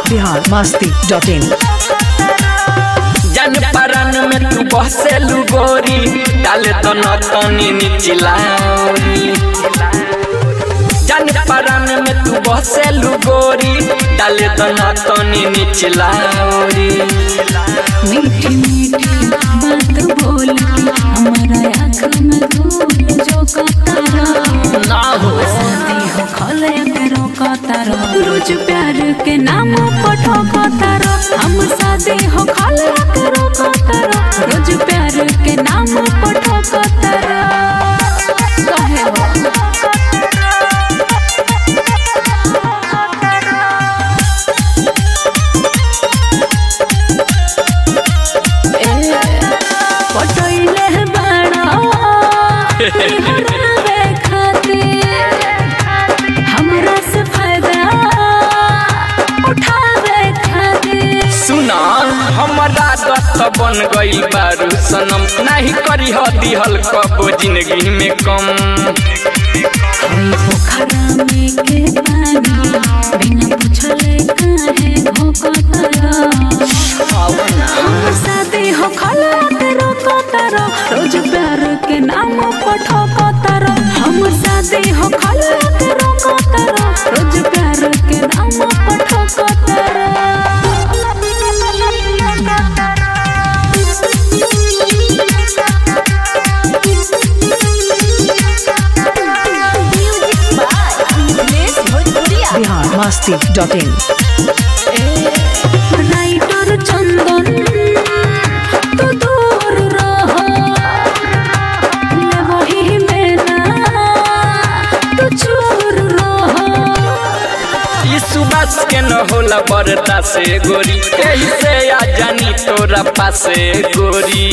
Bihar Masti dot इन जन परन में तू बसेलू गोरी डाले तो न तनी निचलाओरी जन परन में तू बसेलू गोरी डाले तो न तनी निचलाओरी मीठी मीठी बात बोल के हमारा आँख में धूल जो कतारा ना हो शादी हो खोले करो कतारा रोज प्यार के नाम पठो कतारा हम शादी हो खोले करो कतारा रोज प्यार के नाम पठो कतारा कहे हो पटोइले बड़ा हरावे खातिर हमरा से फायदा उठावे खातिर सुना हमारा दत्त बन गई बारू सनम नहीं करी हो दिहल कबो जिंदगी में कम कोई पोखरा में के पानी बिना पूछले काहे भोकतरा हम शादी हो खला करो कतरा रोज प्यार के नाम पठो कतरा हम शादी हो खला करो कतरा रोज प्यार के नाम पठो कतरा Bihar Masti dot in writer Chandan तू दूर रहो ले वही मेरा तू चूर रहो ई सुबह के न होला बरता से गोरी कहीं से आ जानी तोरा पासे गोरी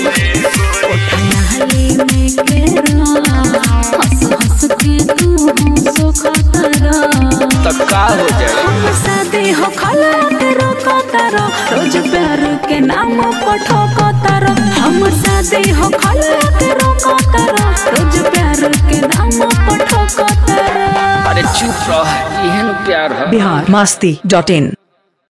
नहली में केरा हंस हंस के तू हंसो खतरा तो का हो जाए हम शादी हो खला करो कतरा रोज प्यार के नाम पठो कतरा हम शादी हो खला करो कतरा रोज प्यार के नाम पठो कतरा अरे चुप रह इहन प्यार है बिहार मस्ती डॉट इन